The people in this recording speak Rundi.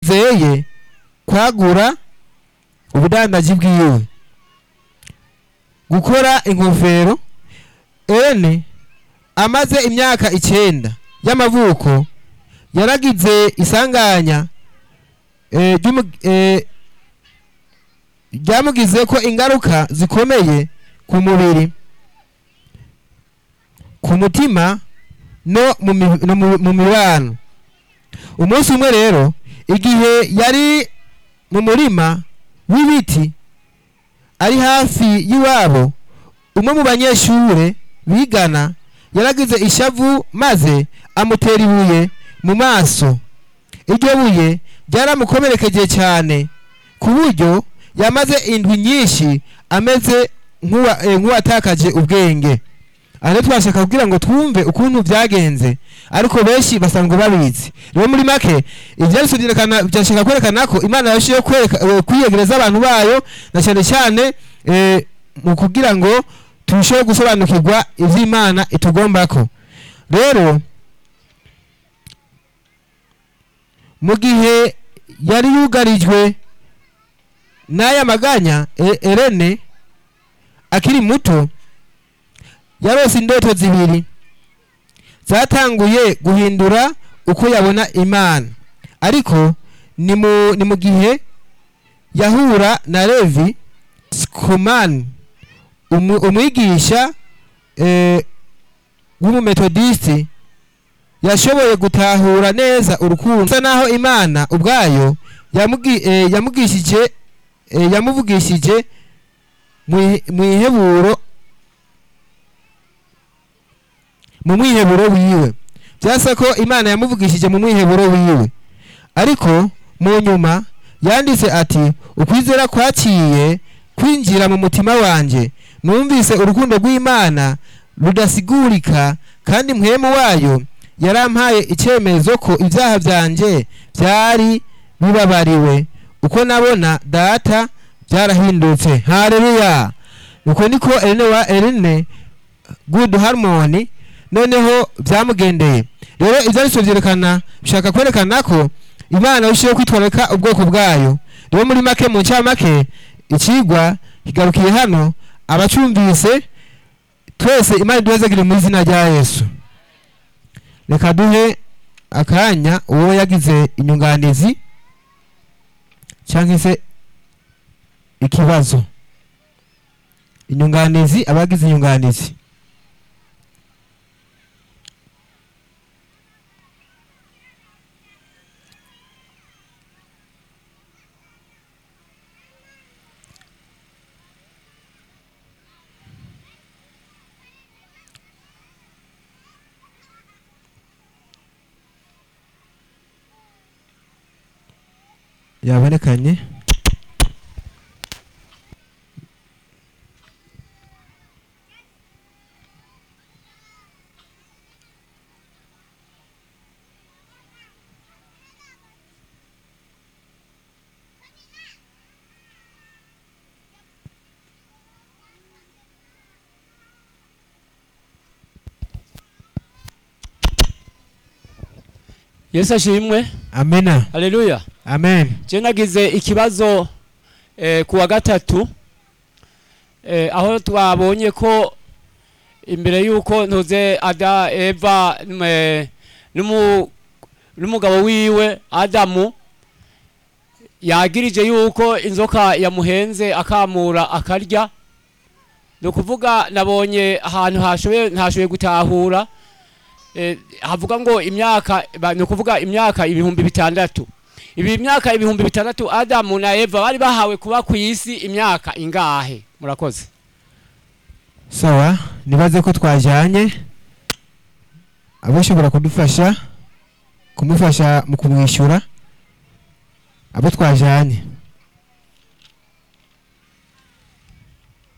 yizeye kwagura ubudandaji bwiwe gukora inkofero ene amaze imyaka icyenda y'amavuko yaragize isanganya eh, ry'umu- eh, ryamugize ko ingaruka zikomeye ku mubiri ku mutima no mu mi- no mu- mu mibano umunsi umwe rero igihe yari mu murima w'ibiti ari hafi y'iwabo umwe mu banyeshure bigana yaragize ishavu maze amutera ibuye mu maso iryo buye ryaramukomerekeje cyane ku buryo yamaze indwi nyinshi ameze nk'uwa- eh, nk'uwatakaje ubwenge aha rero twashaka kugira ngo twumve ukuntu byagenze ariko benshi basanzwe babizi rero muri make ibyanditswe byerekana byashaka kwerekana ko imana yarushijeho kwereka- eh, kwiyegereza abantu bayo na cyane cyane eh, mu kugira ngo turusheho gusobanukirwa iby'imana itugombako rero mu gihe yari yugarijwe n'aya maganya E- erene akiri muto yarose indoto zibiri zatanguye guhindura uko yabona imana ariko ni mu, ni mu gihe yahura na levi skumani umu- umwigisha eh, w'umumetodisiti yashoboye gutahura neza urukundo bisa naho imana ubwayo yamugi- eh, yamugishije eh, yamuvugishije mu ihe- mu iheburo mu mwiheburo wiwe byasa ko imana yamuvugishije mu mwiheburo wiwe ariko mu nyuma yanditse ati ukwizera kwaciye kwinjira mu mutima wanjye numvise urukundo rw'imana rudasigurika kandi mpwemu wayo yarampaye icyemezo ko ibyaha byanjye byari bibabariwe uko nabona data byarahindutse hareruya uko niko Ellen wa Ellen good harmony noneho byamugendeye rero ibyanditswe byerekana bishaka kwerekana ko imana irushijeho kwitwararika ubwoko bwayo rero muri make mu ncamake ikigwa kigarukiye hano abacumvise twese imana iduhezagire mu izina rya yesu reka duhe akanya uwo yagize inyunganizi cyangwa se ikibazo inyunganizi abagize inyunganizi yabonekanye yesu ashimwe amena haleluya amen je nagize ikibazo eh, ku wa gatatu eh, aho twabonye ko imbere y'uko ntuze ada eva eh, n'umu- n'umugabo wiwe adamu yagirije yuko inzoka yamuhenze akamura akarya ni ukuvuga nabonye ahantu hashoboye ntashoboye gutahura eh, havuga ngo imyaka ba- ni ukuvuga imyaka ibihumbi bitandatu ibi myaka ibihumbi bitandatu adamu na eva bari bahawe kuba ku isi imyaka ingahe murakoze sawa nibaze ko twajyanye abashobora kudufasha kumufasha mu kumwishyura abo twajyanye